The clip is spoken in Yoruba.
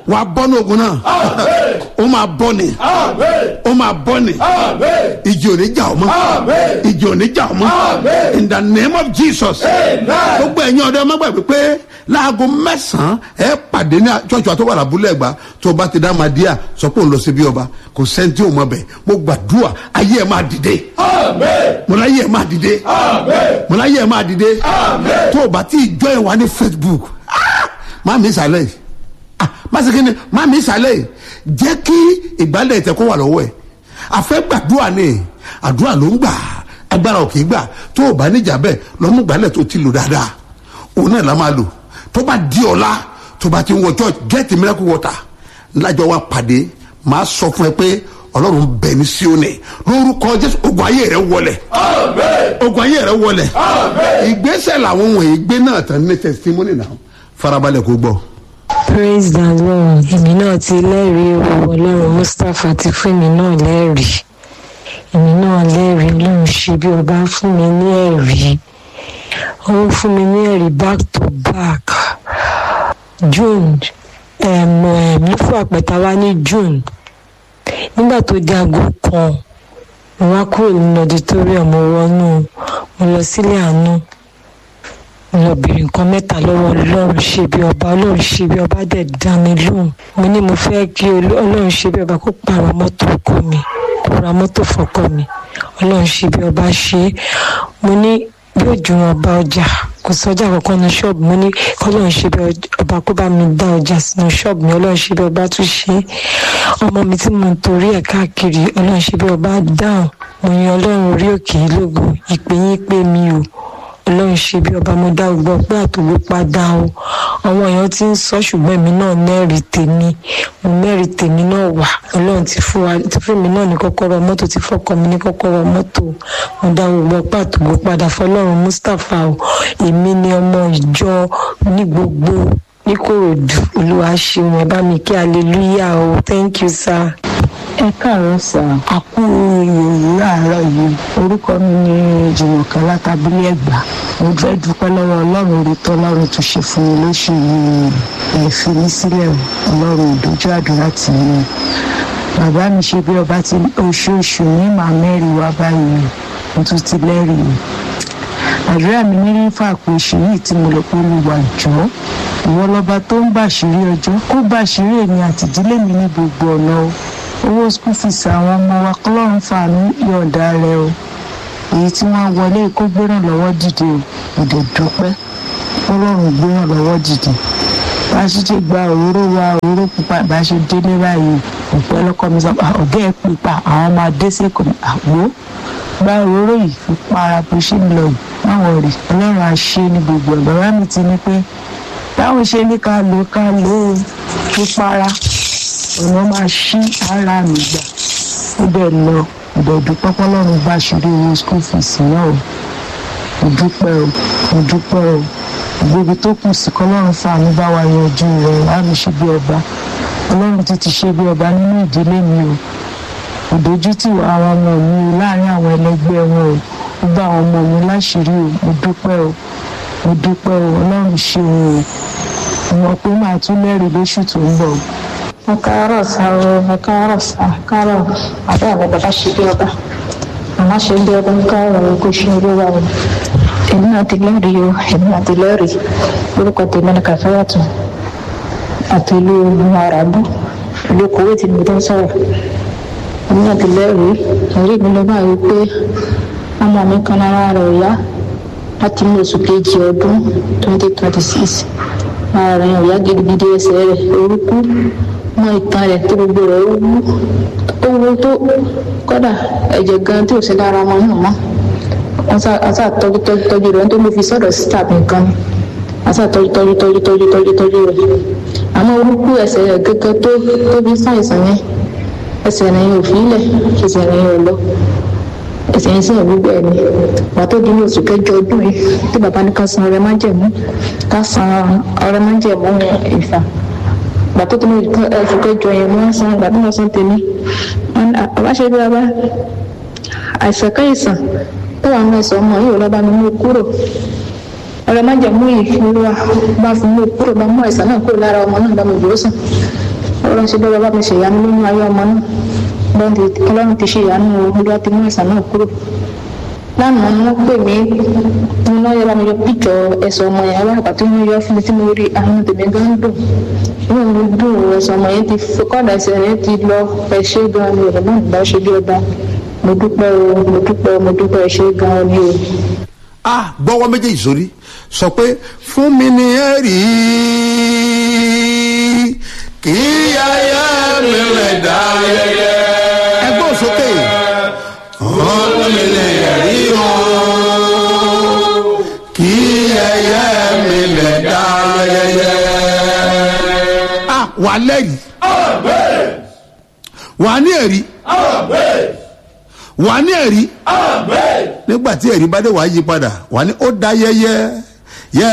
wà á bọ́ ní ogun náà ó máa bọ́ ni ó máa bọ́ ni ìjì ò ní jà ọ́ mọ́ ìjì ò ní jà ọ́ mọ́ in the name of jesus gbogbo ẹ̀yin ọ̀dọ́ ẹ má gbàgbé pé láago mẹ́sàn-án ẹ pàdé ní ṣọ́ọ̀ṣì àti wàrà abúlé ẹ̀gbá tó o bá ti dá máa díà sọ pé òun lọ sí bí ọba kò sẹ́ńtì òun mọ̀ bẹ̀ mo gbàdúrà ayé ẹ̀ máa dìde mo láyé ẹ̀ máa dìde mo láyé ẹ̀ máa dìde tó o bá ti jọ ẹ̀ wá ní facebook ah, má mi sàlẹ̀ yìí ah, má sì kí ni má mi sàlẹ̀ yìí jẹ́ kí ìgbálẹ̀ ìtẹ̀ kó wà lọ́wọ́ ẹ̀ àfẹ́ gbàdúrà ni àdúrà ló ń gbà agbára ò kì í gbà tó o bá níjà bẹ́ẹ̀ lọ́mú gbálẹ̀ tó ti lò dáadáa òun náà la máa lò tó bá di ọ̀la tó bá ti ń wọ church get miracle water lájọ wa pàdé máa sọ fún ẹ pé ọlọ́run bẹ̀ ní síónì lórúkọ jésù ogun ayé rẹ wọlẹ̀ ogun ayé rẹ wọlẹ̀ ìgbésẹ̀ làwọn wọ̀nyí gbé náà tán ní testimony náà farabalẹ̀ kó gbọ́. praise the lord èmi náà ti lẹ́rìí o ọlọ́run mustapha ti fún èmi náà lẹ́rìí èmi náà lẹ́rìí ọlọ́run ṣe bí ọba fún mi ní ẹ̀rí ó fún mi ní ẹ̀rí back to back june ní fún àpẹta wá ní june nígbà tó di aago kan mo wá kúrò nínú auditorium mo wọnú mo lọ sílé àánú mo lọ bèrè nǹkan mẹ́ta lọ́wọ́ ọlọ́run ṣe bí ọba ọlọ́run ṣe bí ọba dẹ̀ dá mi lóhùn mo ní mo fẹ́ kí ọlọ́run ṣe bí ọba kó pààrọ̀ mọ́tò ọkọ mi kó ra mọ́tò fọkọ mi ọlọ́run ṣe bí ọba ṣe é mo ní bí òjò wọn bá ọjà kò sọjà kankan ní ṣọ́ọ̀bù mo ní kọ́lọ́run ṣe bí ọba kó bá mi dá ọjà sínú ṣọ́ọ̀bù mi ọlọ́run ṣe bí ọba tún ṣe é ọmọ mi tí mo ń torí ẹ̀ káàkiri ọlọ́run ṣe bí ọba dáhùn mo yan ọlọ́run orí òkè lógo ìpè yín pé mi o ọlọ́run ṣe bí ọba mo dá gbọ́ pé àtòwó padà o àwọn èèyàn ti ń sọ ṣùgbọ́n èmi náà mẹ́rin tèmi mo mẹ́rin tèmi náà wà ọlọ́run ti fún wa ti fún mi náà ní kọ́kọ́rọ́ mọ́tò ti fọ́kọ mi ní kọ́kọ́rọ́ mọ́tò mo dá gbọ́ pé àtòwó padà fọlọ́run mustapha o èmi ni ọmọ ìjọ ní gbogbo níkòròdú olúwa ṣeun ẹ bá mi kí hallelujah o thank you sir ẹ káàárọ̀ sà á kú ìròyìn láàárọ̀ yìí orúkọ mi ní jùmọ̀kẹ́ látàbílẹ̀ ẹ̀gbá mo fẹ́ dúpẹ́ lọ́wọ́ ọlọ́run orí tó ọlọ́run tó ṣe fún mi lóṣù yìí ẹ̀ fi mí sílẹ̀ ọlọ́run ìdójú àdúrà tì mí bàbá mi ṣe bí ọba ti oṣooṣù ní màá mẹ́rin wá báyìí mo tún ti lẹ́rìí àdúrà mi ní rífà pé oṣù yìí tí mo lọ pé olùwà jọ ìwọ lọba tó ń bàṣírí ọjọ́ kó bàṣírí èmi àtìdílé mi ní gbogbo ọ̀nà o owó school fees àwọn ọmọ wa kọlọ́run fàánú yọ̀ǹda rẹ o èyí tí wọ́n wọlé kó gbéràn lọ́wọ́ dìde o ìdè dúpẹ́ kọlọ́run gbéràn lọ́wọ́ dìde bá a ṣe ṣe gba òróró wa òróró pupa bá a ṣe délé báyìí òpẹ́ lọ́kọ́ mi sọ ọ̀gá ẹ̀ pípa àwọn máa dé sí kò ní àgbo gba òróró yìí fi para bó ṣe ń lọ yìí máwọn rè ọlọ́run á ṣe ní gbogbo ẹ̀ bàbá mi ti ní pé táwọn ṣe ní ká lò ká lò ó fi para ọ̀nà máa ṣí ara mi gbà ó bẹ̀ lọ ìdọ̀dún pọ́pọ́lọ́run bá ṣeré owó school fees náà o mo dúpẹ́ o mo dúpẹ́ o gbogbo tó kù sí kọ́lọ́run fàánú bá wa yanjú rẹ̀ láàmì ṣe bí ọba ọlọ́run ti ti ṣe bí ọba nínú ìdílé mi o ìdójútì àwọn ọmọ mi o láàrin àwọn ẹlẹgbẹ́ wọn o ó bá àwọn ọmọ mi láṣìírí o mo dúpẹ́ o mo dúpẹ́ o ọlọ́run ṣeun o mo pé màá tún lẹ́rìí lóṣù tó ń bọ̀ o ẹ káàárọ̀ sá o ẹ káàárọ̀ sá káàárọ̀ àbẹ́ àmì bàbá ṣe bí ọba màmá ṣe bí ọba ń káàárọ̀ kó ṣe eré wa o èmi náà ti lẹ́rìí o èmi náà ti lẹ́rìí lórúkọ tèmi ní kàfáyàtọ̀ àti ìlú arabu ìlú kuwait ni mo tó ń sọ̀rọ̀ èmi náà ti lẹ́rìí ẹ̀rí mi ló bá rí pé ọmọ mi kan lára rẹ̀ yá láti ní oṣù kejì ọdún twenty twenty six ara rẹ̀ ò yá gidigidi ẹsẹ̀ rẹ̀ orúkú mọ ìtàn rẹ̀ tó gbogbo rẹ̀ ó wú ó wú tó kọ́dà ẹ̀jẹ̀ gan tí ò sí lára ọmọ náà mọ́ wọ́n sá tọ́jú tọ́jú tọ́jú rẹ̀ tó ló fi sọ́dọ̀ síta nìkan ni wọ́n sá tọ́jú tọ́jú tọ́jú tọ́jú tọ́jú tọ́jú rẹ̀ àmọ́ orúkú ẹsẹ̀ rẹ̀ gẹ́gẹ́ tó tó fi ṣàìsàn yẹn ẹsẹ̀ rẹ̀ yẹn ò fi ilẹ̀ ẹsẹ̀ rẹ̀ yẹn ò lọ ẹsẹ̀ yẹn sìn gbogbo ẹ̀ ni pàtó di ní oṣù kẹjọ ọdún yìí tí bàbá ní ká san ọrẹ májẹ̀mú ká san ọrẹ májẹ̀mú ìfà gbàtó tó ní oṣù kẹjọ yẹn wọ́n san gbàtó wọ́n san tèmi bàbá ṣe bí bàbá àìsàn káìsàn tó wà nínú ẹsẹ̀ ọmọ yìí ò lọ́ba mi mú kúrò ọrẹ májẹ̀mú yìí olúwa bá fi mú kúrò bá mú àìsàn náà kúrò lára ọmọ náà bá mi jòó sàn ọlọ́run ṣe bẹ́ẹ̀ bá mi ṣe ìyanu nínú ayé ọmọ náà ọlọ́run ti ṣe ìyanu olúwa ti mú àìsàn náà kúrò lánàá ni wọ́n pè mí mo náà yẹ bá mi yọ píjọ ẹsẹ̀ ọmọ yẹn aláàbà tí wọ́n yọ fún mi tí mo rí àwọn tèmi gan dùn inú mi dùn ẹsẹ̀ ọmọ yẹn ti kọ́dà ẹsẹ̀ yẹn ti lọ ẹ ṣé gan ni ọ̀rọ̀ náà bá ṣe bí ọba mo dúpẹ́ o mo dúpẹ́ o mo dúpẹ́ ẹ ṣé gan ni o. a gbọ́wọ́ méjèèjì sórí sọ pé fún mi ní ẹ̀rí kí ayé mi lè dá ayẹyẹ. ẹgbẹ́ òsókè fún mi ní ẹ̀rí o kí ayé mi lè dá ayẹyẹ. a wà lẹ́yìn wà ní ẹ̀rí wà ní ẹ̀rí nígbà tí ẹ̀rí bá dé wàá yí padà wà ní ó dá yẹyẹ